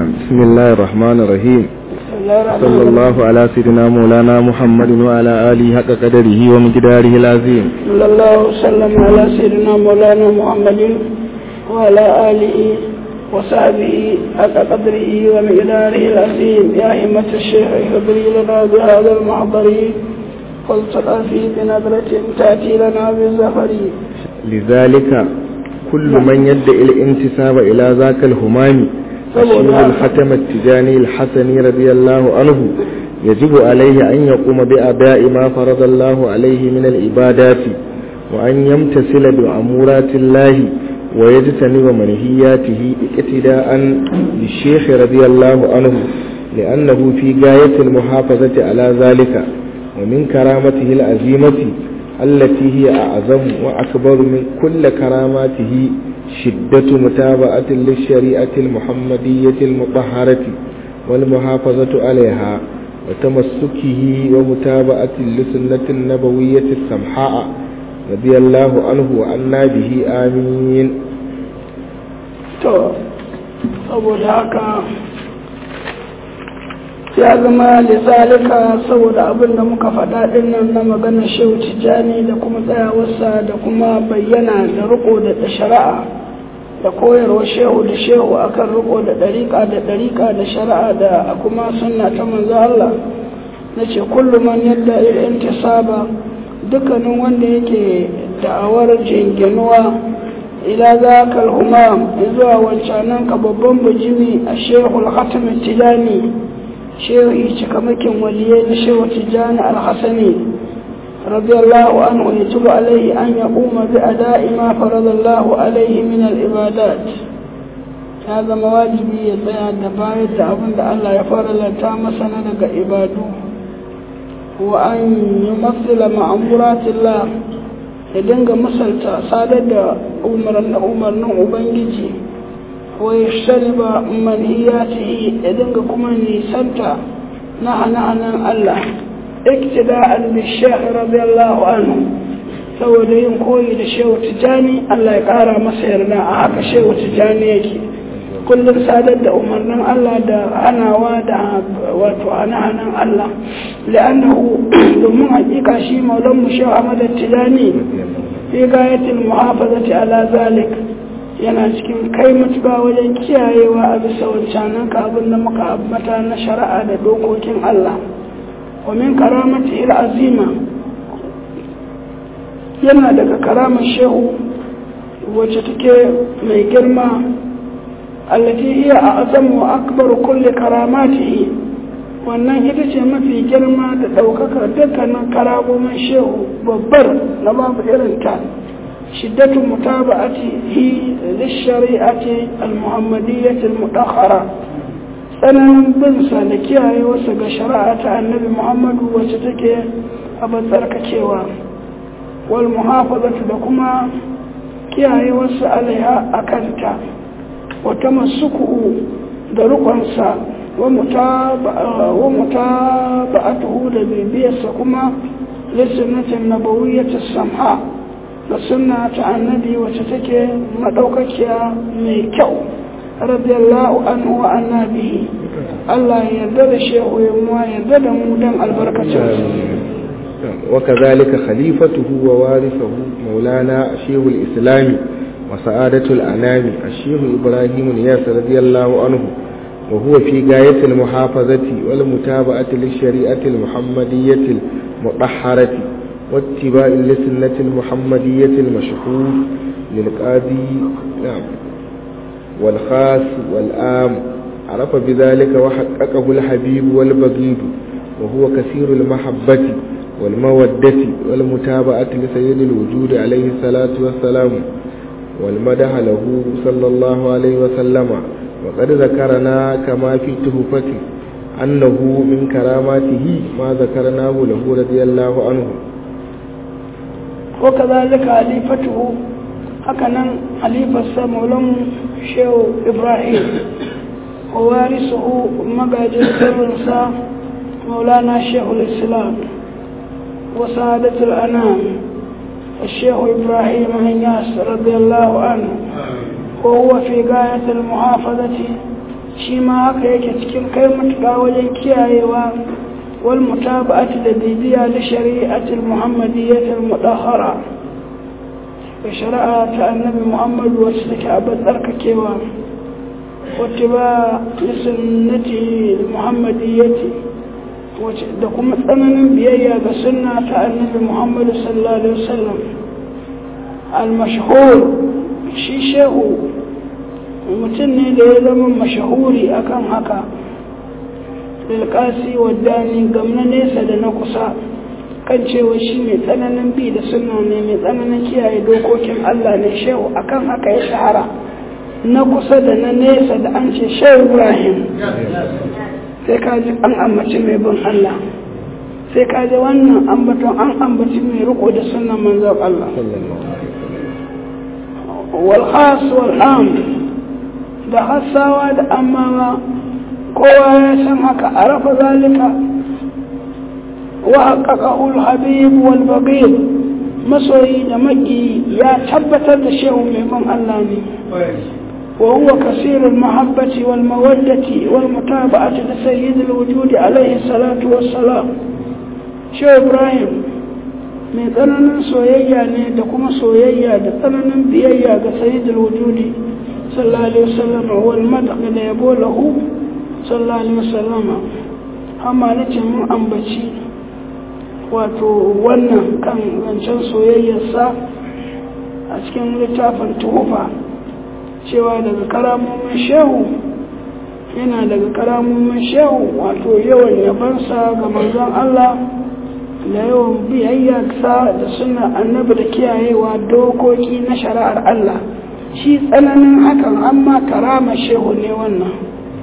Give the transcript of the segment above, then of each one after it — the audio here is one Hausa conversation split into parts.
نعم بسم الله الرحمن الرحيم بسم الله الرحمن صلى الرحيم. الله على سيدنا مولانا محمد وعلى آله حق قدره ومقداره العظيم صلى الله وسلم على سيدنا مولانا محمد وعلى آله وصحبه حق قدره ومقداره العظيم يا همة الشيخ اهدري لنا بهذا المحضر والتقى فيه بنظرة تأتي لنا بالزفر لذلك كل من يدعي الانتساب إلى ذاك الهمام فشيخ الختم التجاني الحسني رضي الله عنه يجب عليه أن يقوم بأداء ما فرض الله عليه من العبادات وأن يمتثل بأمورات الله ويجتنب منهياته اقتداء بالشيخ رضي الله عنه لأنه في غاية المحافظة على ذلك ومن كرامته العظيمة التي هي أعظم وأكبر من كل كراماته شدة متابعة للشريعة المحمدية المطهرة والمحافظة عليها وتمسكه ومتابعة لسنة النبوية السمحاء رضي الله عنه وعنا به آمين to saboda haka ya zama lizalika saboda abin da muka faɗa ɗin nan na maganar shehu tijjani da kuma tsayawarsa da kuma bayyana da riko da shari'a da koyarwa shehu da shehu akan riko da ɗariƙa da ɗariƙa da shari'a da kuma sunna ta manzo Allah na ce kullum man yadda irin saba dukkanin wanda yake da'awar jinginuwa ila za ka humam zuwa wancanan ka babban bujimi a shehul hatim tijani shehu cikamakin waliyai na shehu tijani alhassani radiyallahu anhu ya tuba alaihi an ya kuma bi ada'i ma faradallahu alaihi min al-ibadat ya zama wajibi ya tsaya da bayar da abin da Allah ya faralanta masa na daga ibadu wa an yi matsala ma'amuratillah ya dinga misalta sadar da umarnin ubangiji wa ya shariba manhiyatihi ya dinga kuma nisanta na hana-hanan Allah iktida'an bi shekh radiyallahu anhu saboda yin koyi da shehu tijani Allah ya kara masa yarda a haka shehu tijani yake kullum sadar da umarnin Allah da hanawa da wato hana-hanan Allah la'annahu domin hakika shi maulan mu shehu Ahmad Tijani fi gayatil muhafazati ala zalik yana cikin kai mutuka wajen kiyayewa a bisa wancanan ka abin da muka abbata na shari'a da dokokin Allah wa min karamati il azima yana daga karamar shehu wacce take mai girma التي هي أعظم وأكبر كل كراماته wannan ita ce mafi girma da ɗaukaka dukkanin karamomin shehu babbar na babu irinta shiddatu mutaba'ati hi lishari'ati al-muhammadiyyati al-mudakhara tsananin binsa da kiyaye wasu ga shari'a ta annabi muhammadu wacce take abin tsarkakewa wal muhafazatu da kuma kiyaye wasu alaiha a kanta وتمسكه درقنسا ومتابعته لبيبيس كما للسنة النبوية السمحاء لسنة النبي وتتكي مدوككيا ميكو رضي الله عنه وعنا به الله يردد الشيخ ويموا يردد مودن البركة وكذلك خليفته ووارثه مولانا شيخ الإسلام وسعادة الأنام الشيخ إبراهيم نياس رضي الله عنه وهو في غاية المحافظة والمتابعة للشريعة المحمدية المطهرة واتباع لسنة المحمدية المشهور للقاضي نعم والخاص والآم عرف بذلك وحققه الحبيب والبغيض وهو كثير المحبة والمودة والمتابعة لسيد الوجود عليه الصلاة والسلام والمدح له صلى الله عليه وسلم وقد ذكرنا كما في تهفته أنه من كراماته ما ذكرناه له رضي الله عنه وكذلك حليفته هكذا حليفة مولم شيخ إبراهيم ووارثه مقاجد الرنسا مولانا شيخ الإسلام وسعادة الأنام الشيخ إبراهيم هنياس رضي الله عنه وهو في غاية المحافظة shi ma haka yake cikin kai matuƙa wajen kiyayewa wal mutaba'ati da bibiya li shari'atil muhammadiyatil mudahhara da shari'a ta annabi muhammad wacce take abin tsarkakewa wacce ba li sunnati muhammadiyyati wacce da kuma tsananin biyayya ga sunna ta annabi muhammad sallallahu alaihi wasallam al-mashhur shi shehu mutum ne da ya zama mashahuri akan haka lilkasi waddani gamna nesa da na kusa kan cewa shi mai tsananin bi da suna ne mai tsananin kiyaye dokokin Allah ne shehu akan haka ya shahara na kusa da na nesa da an ce shehu Ibrahim sai ka ji an ambaci mai bin Allah sai ka ji wannan ambaton an ambaci mai riko da sunan manzon Allah wal khas wal am da hassawa da amma kowa ya san haka a rafa zalika wa haƙaƙa habib wal bagir masoyi da maki ya tabbatar da shehu mai ban Allah ne wa huwa kasirul mahabbati wal mawaddati wal mutaba'ati da sayyidul wujudi alaihi salatu wassalam shehu ibrahim mai tsananin soyayya ne da kuma soyayya da tsananin biyayya ga sayyidul wujudi sallallahu alaihi wasallam wal madaq da yabo lahu sallallahu alaihi wasallam amma nace mun ambaci wato wannan kan zancen soyayyarsa a cikin littafin tuhufa cewa daga karamomin shehu yana daga karamomin shehu wato yawan yabansa ga manzon Allah da yawan biyayya sa da suna annabi da kiyayewa dokoki na shari'ar Allah shi tsananin hakan amma karama shehu ne wannan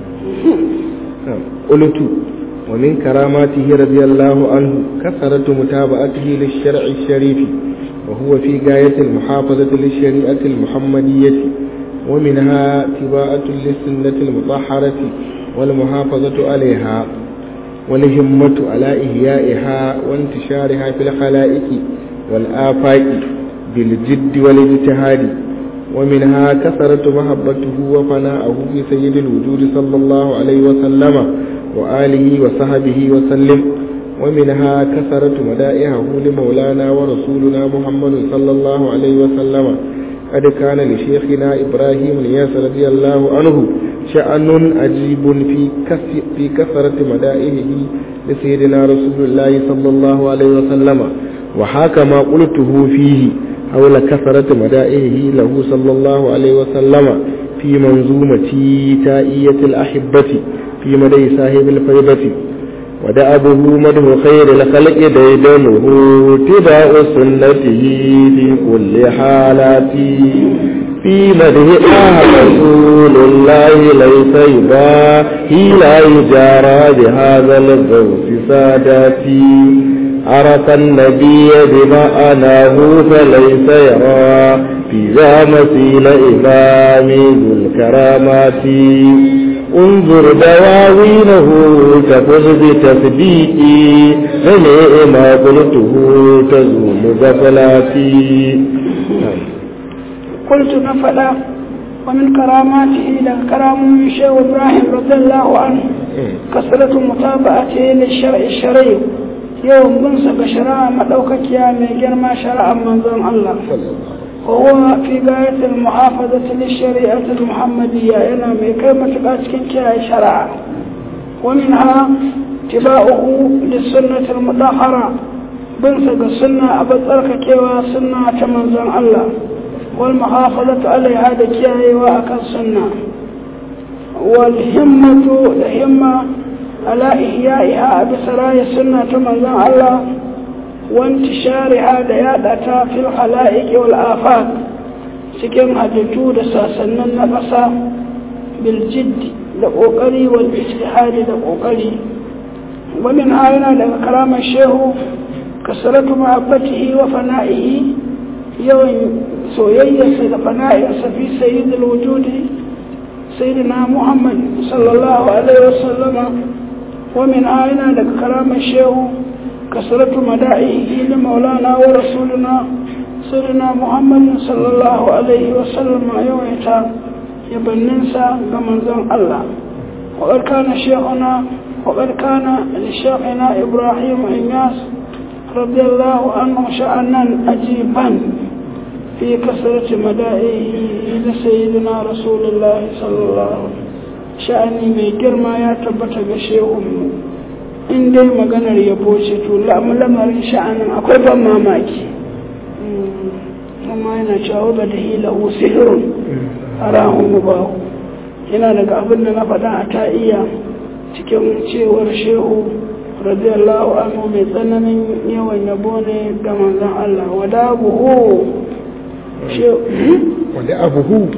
قلت ومن كراماته رضي الله عنه كثرة متابعته للشرع الشريف وهو في غاية المحافظة للشريعة المحمدية ومنها اتباعة للسنة المطهرة والمحافظة عليها والهمة على إحيائها وانتشارها في الخلائق والآفاق بالجد والاجتهاد ومنها كثرة محبته وفناءه في سيد الوجود صلى الله عليه وسلم وآله وصحبه وسلم ومنها كثرة مدائحه لمولانا ورسولنا محمد صلى الله عليه وسلم قد كان لشيخنا إبراهيم الياس رضي الله عنه شأن عجيب في في كثرة مدائحه لسيدنا رسول الله صلى الله عليه وسلم وحاك ما قلته فيه حول كثرة مدائحه له صلى الله عليه وسلم في منظومة تائية الأحبة في مدى صاحب الفيضة ودأبه مده خير الخلق ديدنه اتباع سنته في كل حالات في مده رسول الله ليس يباهي لا يجارى بهذا الغوث ساداتي عرف النبي بمعناه فليس يرى في ذا مثيل إمام ذو الكرامات انظر دواوينه تفز بتصديقي فنئ ما قلته تزول غفلاتي قلت نفلا ومن كراماته إلى كرام من شيخ إبراهيم رضي الله عنه كثرة متابعته للشرع الشرعي يوم بنسى بشراء مدوكك يا من جرما شرع منظم الله وهو في غاية المحافظة للشريعة المحمدية إلى من كلمة قاتكين كيا شرع ومنها اتباعه للسنة المطهرة بنسى السنة أبطرك كيوا سنة منظم الله والمحافظة عليها دكياي وأكل سنة والهمة الهمة على إحيائها بسرايا سنة من الله وانتشارها ديادتها في الخلائق والآفاق سكن هدتو دساسنا نقصا بالجد لقوقري والاجتهاد لقوقري ومن هنا لكرام الشيخ كسرة محبته وفنائه يوم soyayyarsa da fana'insa fi sayyidul wujudi sayyidina muhammad sallallahu alaihi wasallama wa min ayna daga karamar shehu kasratu mada'ihi li maulana wa rasulina sayyidina muhammad sallallahu alaihi wasallama yawaita yabanninsa ga manzon Allah وقد كان شيخنا وقد كان لشيخنا إبراهيم إنياس رضي الله عنه شأنا عجيبا في كثرة مدائه لسيدنا رسول الله صلى الله عليه وسلم sha'ani mai girma ya tabbata ga shehunmu in dai maganar yabo ce to lamarin sha'anin akwai ban mamaki amma yana cewa ba da hila usirun a rahun mubahu yana daga abin da na faɗa a ta iya cikin cewar shehu radiyallahu anhu mai tsananin yawan yabo ne ga manzon Allah wada buhu wanda abuhu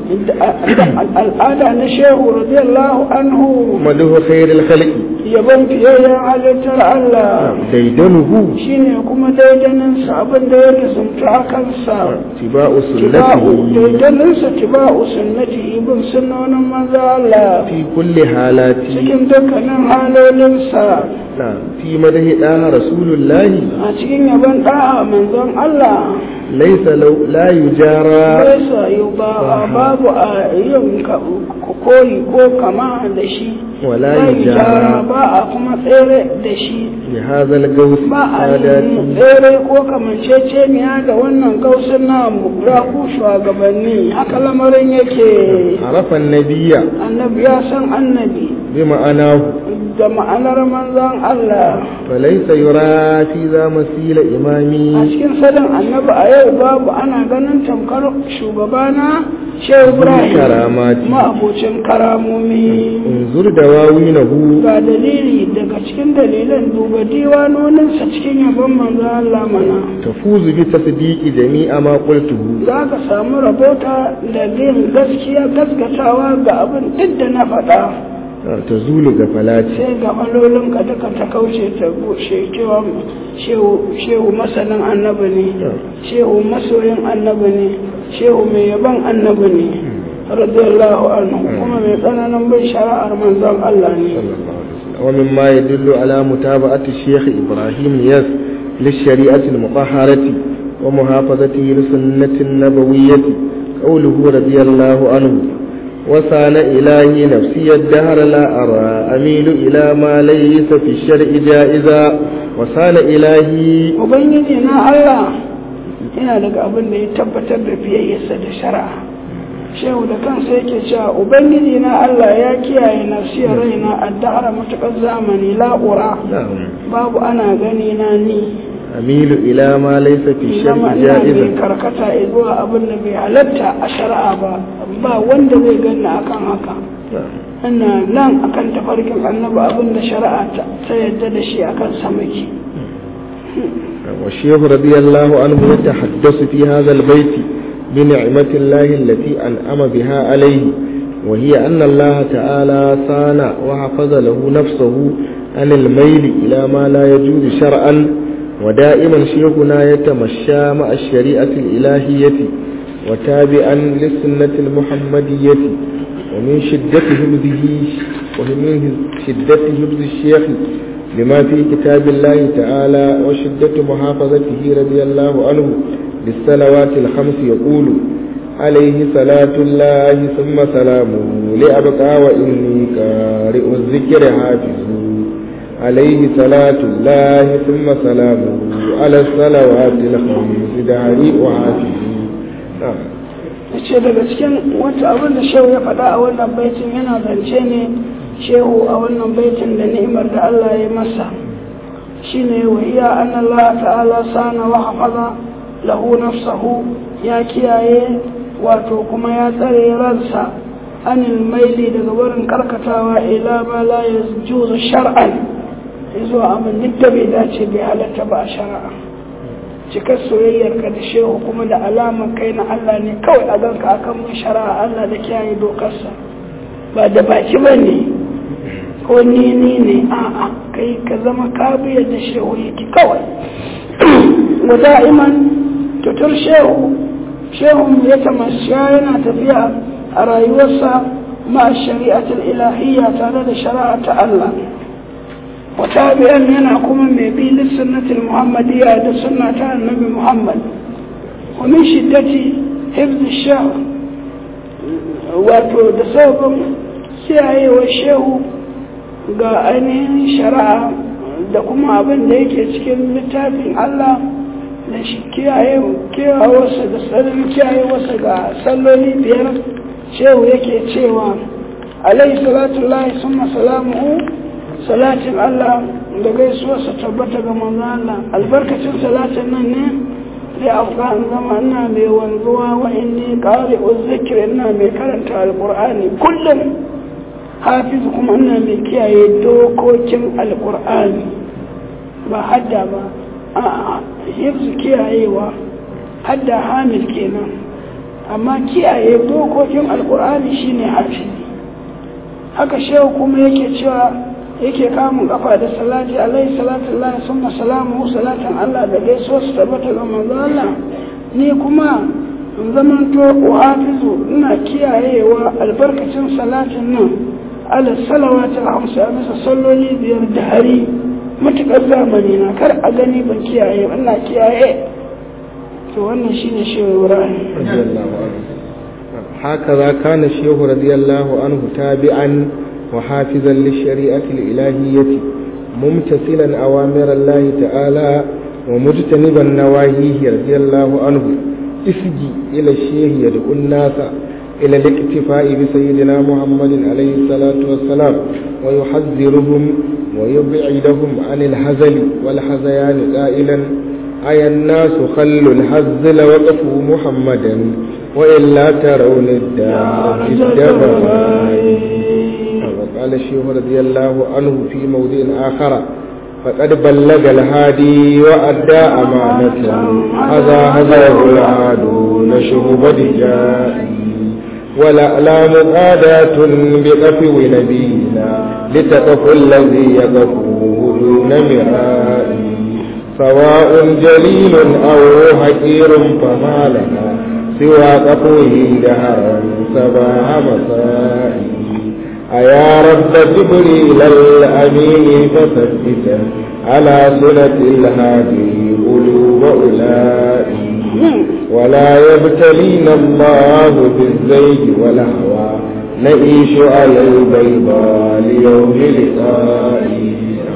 al'ada na shehu radiyallahu anhu maduhu khairul khalqi yabon fiyayyen halittar Allah daidanuhu shine kuma daidanin sa abin da ya lizumta a kansa tiba'u tiba'u sunnati daidanin sa tiba'u sunnati ibn sunnonin manzo Allah fi kulli halati cikin dukkanin halolinsa na fi madahi daha rasulullahi a cikin yabon da'a manzon Allah laysa law la yujara Baisa yau ba babu a yin ka- koyi ko kama da shi wala ba yujara ijara ba a kuma tsere da shi bi hadha al-gaws ba a yin sadati tsere ko kamanceceniya da wannan gausun namu ya ku shugabanni haka lamarin yake arafa an-nabiyya annabi ya san annabi bi ma'anahu da ma'anar manzon Allah falaysa yura fi za masila a imami cikin sanin annabi a yau babu ana ganin tamkar shugabana shehu ibrahim karamati ma'abocin karamomi unzur dawawinahu ga dalili daga cikin dalilan duba diwanoninsa cikin yabon manzo Allah mana tafuzu bi tasdiqi jami'a ma qultuhu za ka samu rabota da bin gaskiya gaskatawa ga abin duk da na faɗa tazulu gafalati sai ga malolin ka duka ta kauce ta bushe cewa shehu shehu masanin annabi ne shehu masoyin annabi ne shehu mai yaban annabi ne radiyallahu anhu kuma mai tsananin bin shari'ar manzon Allah ne ومما يدل على متابعة الشيخ إبراهيم ياس للشريعة المطهرة ومحافظته للسنة النبوية قوله رضي الله عنه وسان إلهي نفسي الدهر لا أرى أميل إلى ما ليس في الشرع جائزا وسان إلهي ubangiji na Allah yana daga abin da ya tabbatar da fiyayyarsa da shari'a shehu da kansa yake cewa ubangiji na Allah ya kiyaye nafsiyar raina addahara matuƙar zamani la'ura نعم babu ana gani na ni أميل إلى ما ليس في الشرع zama ina mai جائزا karkata zuwa abin da bai halatta a shari'a ba ba wanda zai ganni akan haka نعم ina nan akan tafarkin annabi abin da shari'a ta ta yadda da shi akan samaki والشيخ رضي الله عنه يتحدث في هذا البيت بنعمة الله التي أنعم بها عليه وهي أن الله تعالى صان وحفظ له نفسه عن الميل إلى ما لا يجوز شرعا ودائما شيخنا يتمشى مع الشريعة الإلهية وتابعا للسنة المحمدية ومن شدة حفظه ومن شدة حفظ الشيخ لما في كتاب الله تعالى وشدة محافظته رضي الله عنه للصلوات الخمس يقول عليه صلاة الله ثم سلامه لأبقى وإني قارئ الذكر حافظ عليه صلاة الله ثم سلامه على الصلوات الخمس داري وحافظ نعم ce daga cikin wata abin da shehu ya faɗa a wannan baitin yana zance ne shehu a wannan baitin da ni'imar da Allah ya masa shine wa iya an Allah ta'ala sana wa hafaza lahu nafsahu ya kiyaye wato kuma ya tsare ransa anil maili daga barin karkatawa ila ma la yajuzu shar'an zuwa abin duk da bai dace bai halatta ba a shari'a cikar soyayyar ka da shehu kuma da alamar kai na Allah ne kawai a ganka akan mun shari'a Allah da kiyaye dokarsa ba da baki ba ne ko ni ni ne a'a kai ka zama kabiyar da shehu yake kawai wa da'iman tutur shehu shehu ya tamasha yana tafiya a rayuwarsa ma shari'atul ilahiyya tare da shari'a ta Allah وتابعا ينا كما بي للسنة المحمدية هذا سنة النبي محمد ومن شدة حفظ الشهر wato da sabon kiyaye wa shehu ga ainihin shari'a da kuma abin da yake cikin littafin Allah da shi kiyaye kewawarsa da tsarin kiyayewarsa ga salloli biyar shehu yake cewa alaihi salatu lahi summa salamuhu salatin Allah da gaisuwarsa tabbata ga manzo Allah albarkacin salatin nan ne sai afghan zama ina mai wanzuwa wa inni qari'u zikri ina mai karanta alqur'ani kullum hafiz kuma ina mai kiyaye dokokin alqur'ani ba hadda ba a hifzu kiyayewa hadda hamil kenan amma kiyaye dokokin alqur'ani shine hafiz haka shehu kuma yake cewa yake kamun kafa da salati alaihi salatu Allah summa salamu salatan Allah da gaiso su tabbata ga manzo Allah ni kuma in zaman to hafizu ina kiyayewa albarkacin salatin nan ala salawatul hamsa bisa salloli biyar da hari matukar zamani na kar a gani ban kiyaye ina kiyaye to wannan shine shehu Ibrahim هكذا كان الشيخ رضي الله عنه تابعا وحافظا للشريعة الإلهية ممتثلا أوامر الله تعالى ومجتنبا نواهيه رضي الله عنه اسجي إلى الشيخ يدعو الناس إلى الاكتفاء بسيدنا محمد عليه الصلاة والسلام ويحذرهم ويبعدهم عن الهزل والحزيان قائلا أي الناس خلوا الهزل وقفوا محمدا وإلا ترون الدار في الدبر وقال الشيخ رضي الله عنه في موضع آخر فقد بلغ الهادي وأدى أمانة هذا هزاه العادون شهب دجائي والأعلام قادات بقفو نبينا لتقف الذي يقفوه دون مرائي سواء جليل أو حكير فما لنا سوى قفوه دهرا سبع مسائي أيا رب جبريل الأمين فثبتا على سنة الهادي قلوب أولئك ولا يبتلينا الله بالزيج والهوى نعيش على البيضاء ليوم لقائي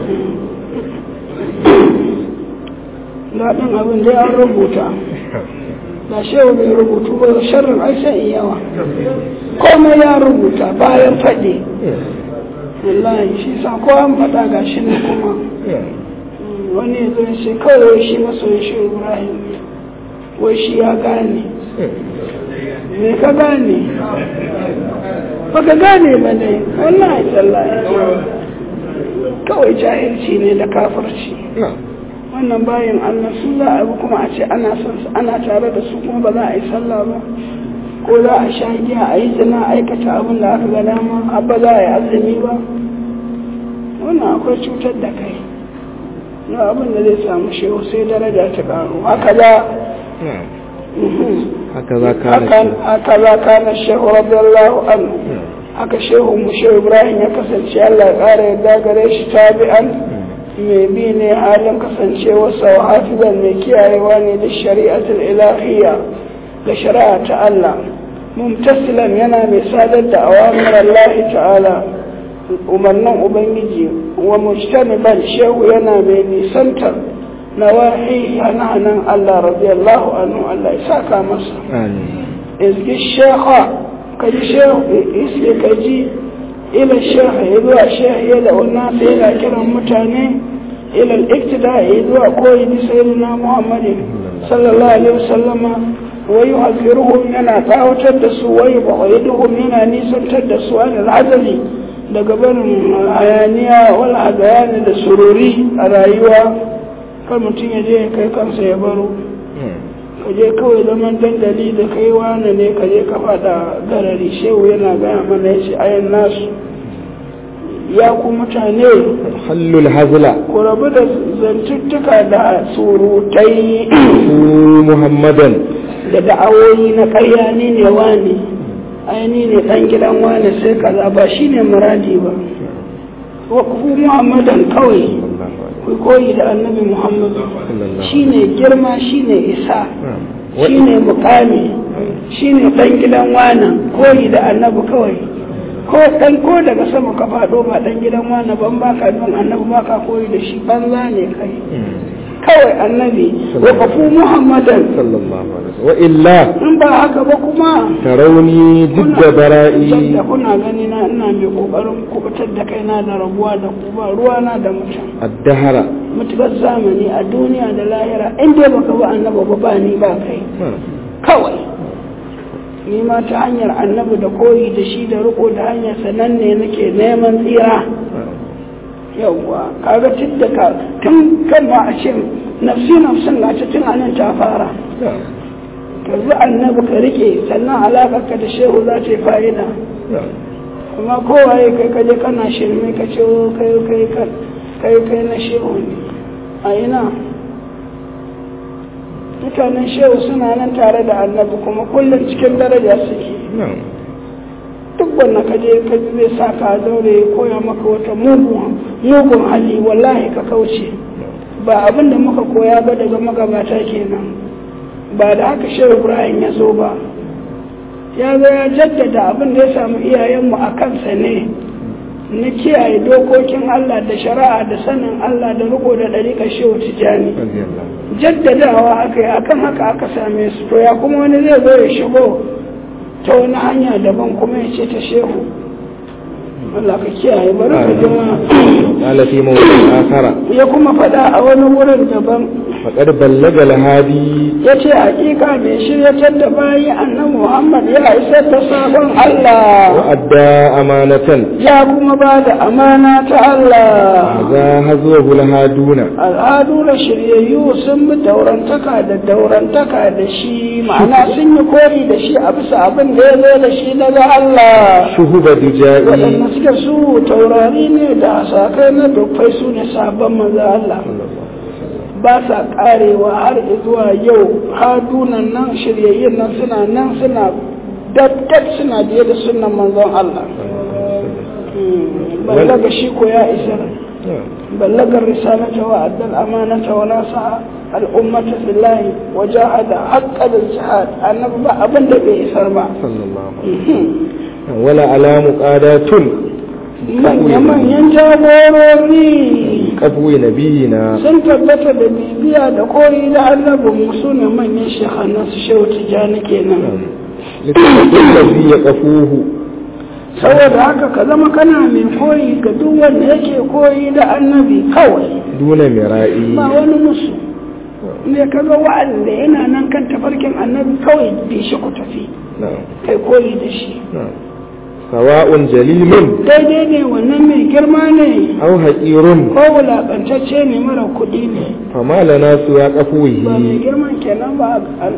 daɗin abin da ya rubuta da shehu bai rubutu ba sharrin ai sai yawa komai ya rubuta bayan faɗi wallahi shi sa ko an faɗa ga shi ne kuma wani ya zo shi kawai shi masoyin shi ibrahim wai shi ya gane me ka gane ba ka gane ba ne wallahi tallahi kawai jahilci ne da kafirci wannan bayan Allah su za a bi kuma a ce ana son su ana tare da su kuma ba za a yi sallah ba ko za a sha giya a yi zina aikata abin da aka ga dama ba za a yi azumi ba wannan akwai cutar da kai na abin da zai samu shehu sai daraja ta karu haka za haka za kana shehu radiyallahu anhu haka shehu mu shehu ibrahim ya kasance Allah ya kara yadda gare shi tabi'an mai bi ne halin kasancewarsa wa hafizan mai kiyayewa ne da shari'atul ilahiyya da shari'a ta Allah mumtasilan yana mai sadar da awamir Allah ta'ala umarnin ubangiji wa mujtaniban shehu yana mai nisantar nawahi hananan Allah radiyallahu anhu Allah ya saka masa izgi shekha kaji shehu iske kaji إلى الشيخ يدوى الشيخ يدعو الناس إلى كرم متاني إلى الاقتداء يدوى قوي بسيدنا محمد صلى الله عليه وسلم ويحذرهم ينا تاو تدسوا ويبغيدهم ينا نيسا تدسوا عن العدل daga barin hayaniya wal hadayani da sururi a rayuwa kan mutum ya je kai kansa ya baro ka je kawai zaman dandali da kai wane ne ka je ka fada garari shehu yana gaya mana ya ce ayan nasu ya ku mutane hallul hazla ku rabu da zantuttuka da surutai muhammadan da da'awoyi na ƙarya ni ne wane aini ne ɗan gidan wane sai kaza ba shi ne muradi ba wa ku muhammadan kawai ku koyi da annabi muhammadu shi ne girma shi ne isa shi ne mukami shi ne ɗan gidan wane koyi da annabi kawai ko dan ko daga sama ka faɗo ba dan gidan wani ban baka don annabi baka koyi da shi banza ne kai kawai annabi wa kafu muhammadan sallallahu alaihi wasallam wa illa in ba haka ba kuma tarawni jidda bara'i da kuna gani na ina mai kokarin kubutar da kaina da rabuwa da ku ba ruwa na da mutum addahara mutukar zamani a duniya da lahira in dai baka ba annabi ba ba ni ba kai kawai ni ma ta hanyar annabi da koyi da shi da riko da hanyar sanan ne nake neman tsira yawwa kaga tun da ka tun kan ma a ce nafsi nafsin na ta tun anan ta fara ka bi annabi ka rike sannan alaƙar ka da shehu za ta yi fa'ida amma kowaye kai ka je kana shirme ka ce o kai kai kai kai na shehu ne a ina mutanen shehu suna nan tare da annabi kuma kullum cikin daraja suke duk wanda ka je ka zai sa ka zaure ya koya maka wata mugun mugun hali wallahi ka kauce ba abin da muka koya ba daga magabata kenan ba da haka shehu ibrahim ya zo ba ya zo ya jaddada abin da ya samu iyayenmu a kansa ne na kiyaye dokokin Allah da shari'a da sanin Allah da riko da ɗariƙar shehu tijjani jaddadawa aka yi akan haka aka same su to ya kuma wani zai zo ya shigo ta wani hanya daban kuma ya ce ta shehu Allah ka kiyaye bari ka jima قال في موضع آخر ya kuma faɗa a wani wurin daban فقد بلغ الهادي ya ce hakika mai shiryatar da bayi annan Muhammad ya isar da sabon Allah وأدى أمانة ya kuma ba da amana ta Allah هذا هزوه الهادون al'adu da shiryayyu sun bi daurantaka da daurantaka da shi ma'ana sun yi kori da shi a bisa abin da ya zo da shi daga Allah شهب دجائي waɗanda suke su taurari ne da sakai na dukkai su ne sabon maza Allah ba sa karewa har zuwa yau hadunan nan shiryayyen nan suna nan suna dabdab suna biye da sunan manzon Allah ballaga shi ko ya isar ballaga risalata wa addal amanata wa nasa al'ummata billahi wa jahada haqqal jihad annabi ba abin da bai isar ba صلى الله عليه وسلم ولا على مقادات manya-manyan jagorori كفو نبينا sun tabbata da bibiya da koyi da annabin su ne manyan shekhannan su shehu tijjani kenan الذي يقفوه saboda haka ka zama kana mai koyi ga duk wanda yake koyi da annabi kawai دون مرائي ba wani musu ne ka ga wa'anda yana nan kan tafarkin annabi kawai bi shi ku tafi نعم kai koyi da shi نعم سواء جليل daidai ne wannan mai girma ne أو حقير ko wulaƙantacce ne mara kuɗi ne فما لنا سوى ba mai قفوه girman kenan ba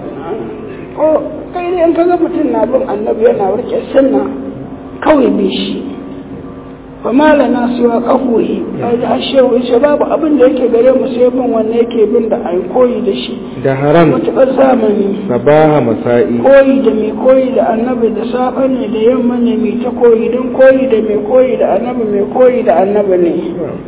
ko kai ne in ka ga mutum na bin annabi yana rike sunna kawai bi shi fa malana suwa kafuhi kaji har shehu yace babu abin da yake gare mu sai bin wanne yake bin da ai koyi da shi دهرا matuƙar zamani صباح مسائي koyi da mai koyi da annabi da safe ne da yamma ne mai ta koyi don koyi da mai koyi da annabi mai koyi da annabi ne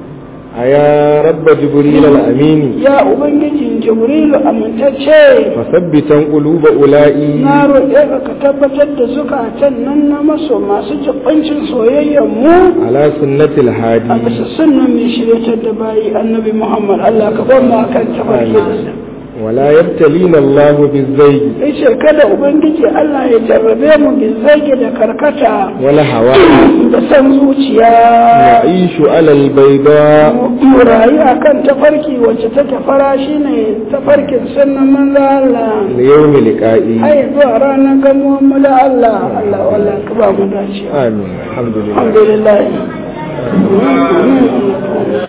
أيا رب جبريل الأمين ya ubangiji jibrilu amintacce فثبتا قلوب أولئي na roƙe ka ka tabbatar da zukatan nan na maso masu jibancin soyayyar mu على سنة a الهادي bisa sunnan mai shiryatar da bayi annabi muhammad allah ka bar mu akan tabarki ولا يبتلينا الله بالزيج yace kada ubangiji allah ya jarrabe mu bin zage da karkata ولا هوى da san zuciya نعيش على البيضاء mu rayu akan tafarki wacce take fara shine tafarkin sunnan manzo allah ليوم لقائي ai zuwa ranar gamuwan mu da allah allah wallahi ka ba mu dacewa آمين الحمد لله alhamdulillah